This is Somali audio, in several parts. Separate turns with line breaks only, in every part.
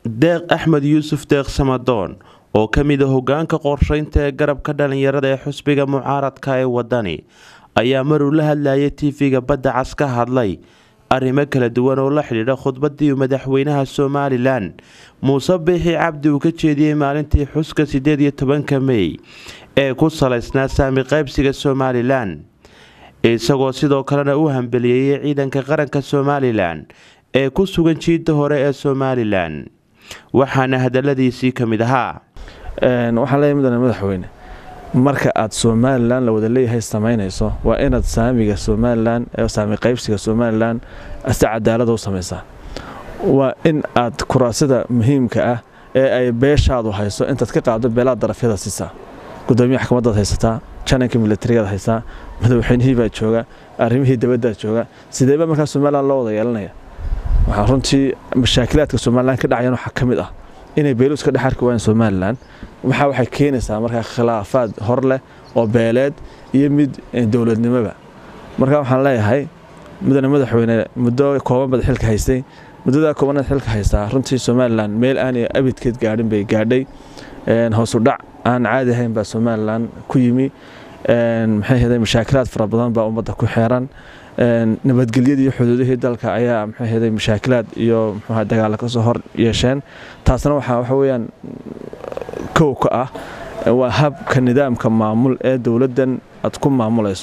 deeq axmed yuusuf deeq samadoon oo ka mid a hogaanka qorsheynta ee garabka dhalinyarada ee xusbiga mucaaradka ee wadani ayaa maruu la hadlayay tv-ga badda cas ka hadlay arrimo kala duwan oo la xidhiidha khudbadii madaxweynaha somalilan muuse biixi cabdi uu ka jeediyey maalintii xuska sideed iyo tobanka mey ee ku salaysnaa saami qaybsiga somalilan isagoo sidoo kalena u hambeliyeeyey ciidanka qaranka somalilan ee ku sugan jiidda hore ee somalilan waxaana hadaladiisii ka mid ahaa
waxaan leeyahay mudane madaxweyne marka aad somalilan la wada leeyahay samaynayso waa inaad saamiga somalilan ee saami qaybsiga somalilan si cadaalada u samaysaa waa in aad kuraasida muhiimka ah ee ay beeshaadu hayso intaad ka qaado beelaha darafyada siisaa gudoomiya xakamadaad haysataa jananka milatarigaad haysaa madaxweynihii baa jooga arrimihii dabadaad jooga sideeba markaa somalilan loo wada yeelanaya waxaa runtii mashaakilaadka somalilan ka dhacayan waxaa ka mid ah inay beeluus ka dhex arki waayeen somalilan waxaa waxay keenaysaa markaa khilaafaad hor leh oo beeleed iyo mid dowladnimoba marka waxaan leeyahay mudane madaxweyne muddo kooban bad xilka haystay muddadaa koobanaad xilka haystaa runtii somalilan meel aanay abidkeed gaadhin bay gaadhay hoosu dhac aan caadi ahayn baa somalilan ku yimi maxay hday mashaakilaad fara badan baa ummadda ku xeeran nabadgelyadii iyo xuduudihii dalka ayaa maxay hday mashaakilaad iyo mxuha dagaalla kasoo hor yeesheen taasna waxaa waxa weyaan kow ka ah waa habka nidaamka maamul ee dowladdan aad ku maamulayso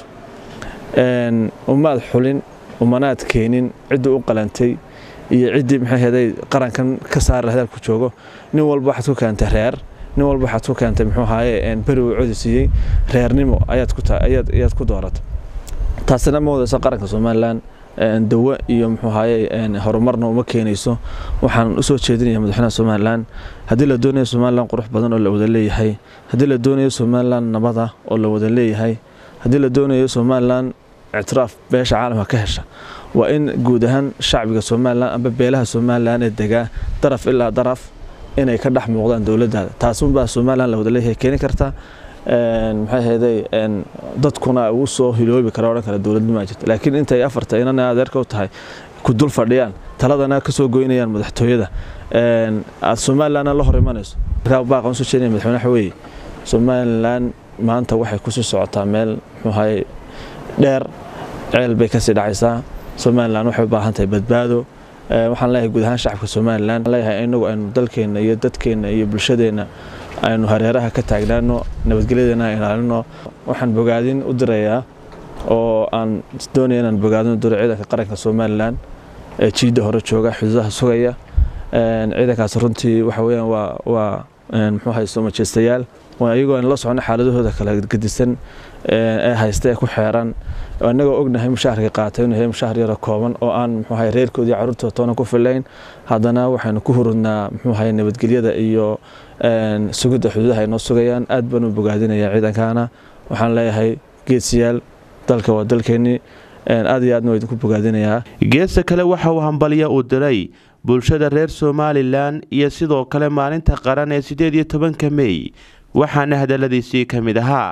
umaad xulin umanaad keenin ciddii u qalantay iyo ciddii maxay hday qarankan ka saari lahayd ku joogo nin walba waxaad ku keentay reer nin walba waxaad ku keentay muxuu ahaaye beri uu codi siiyey reernimo ayaad ku dooratay taasina ma wadayso qaranka somalilan dawo iyo muxuu ahaaye horumarna uma keenayso waxaan usoo jeedinaya madaxweynaha somalilan haddii la doonayo somalilan qurux badan oo la wada leeyahay haddii la doonayo somalilan nabada oo la wada leeyahay haddii la doonayo somalilan ictiraaf beesha caalamka ka hesha waa in guud ahaan shacbiga somalilan amba beelaha somalilan ee degaa daraf ilaa daraf inay ka dhex muuqdaan dowladdaada taasunbaa somalilan la wada leeyahay keeni karta maxay hayday dadkuna uu soo hiloobi kara odhan kara dowladnimaa jirta laakiin intay afarta inana adeerka u tahay ku dul fadhiyaan taladana ka soo goynayaan madaxtooyada aad somalilanna la hor imanayso markaa baaqan soo jeedinaya madaxweyne waxa weeye somalilan maanta waxay kusii socotaa meel muxuu ahaye dheer ceel bay kasii dhacaysaa somalilan waxay u baahan tahay badbaado waxaan leeyahay guud ahaan shacabka somalilan leeyahay inagu aynu dalkeenna iyo dadkeenna iyo bulshadeenna aynu hareeraha ka taagnaano nabadgelyadeena ilaalino waxaan bogaadin u dirayaa oo aan doonaya inaan bogaadin u diro ciidanka qaranka somalilan ee jiidda hore jooga xuduudaha sugaya ciidankaas runtii waxa weyaan waa waa muxuu haysto majeystayaal iyagoo aan la socono xaaladahooda kala gedisan ee haysta ee ku xeeran annagoo ognahay mushaharka qaatay inuu yahay mushahar yaro kooban oo aan muxuu ahay reerkoodii carruurtooda toona ku filayn haddana waxaynu ku hurudnaa muxuu ahay nabadgelyada iyo sugidda xuduudaha ay noo sugayaan aad baan u bogaadinayaa ciidankaana waxaan leeyahay geesiyaal dalka waa dalkeennii aad iyo aadna waa idinku bogaadinayaa
geesta kale waxa uu hambaliya uu diray bulshada reer somalilan iyo sidoo kale maalinta qaran ee sideed iyo tobanka mey waxaana hadaladiisii ka mid ahaa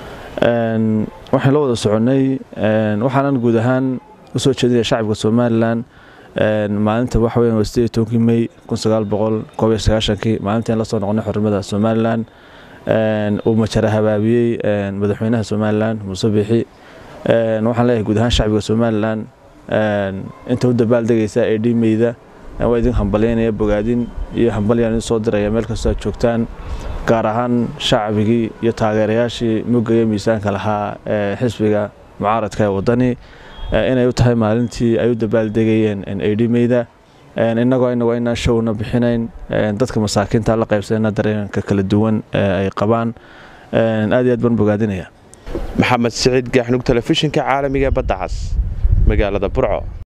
waxaan la wada soconnay waxaanan guud ahaan usoo jeedinaya shacabka somalilan maalinta waxa weyan waa sideed iyo tobankii mey kun sagaal boqol koob iyo sagaashankii maalintaan la soo noqonay xornimada somalilan uu majara habaabiyey madaxweynaha somalilan muuse biixi waxaan leeyahay guud ahaan shacbiga somalilan inta u dabaaldegaysa ee dhiimeyda waa idin hambalyaynaya bogaadin iyo hambalyaan idin soo diraya meel kastoo aad joogtaan gaar ahaan shacbigii iyo taageerayaashii mugaya miisaanka lahaa ee xisbiga mucaaradka ee wadani inay u tahay maalintii ay u dabaaldegayeen eedhimeyda innagoo inagu aynaan showna bixinayn dadka masaakiinta la qaybsanayna dareenka kala duwan ee ay qabaan aad iyo aad baan bogaadinaya
maxamed siciid gaaxnug telefishinka caalamiga badda cas magaalada burco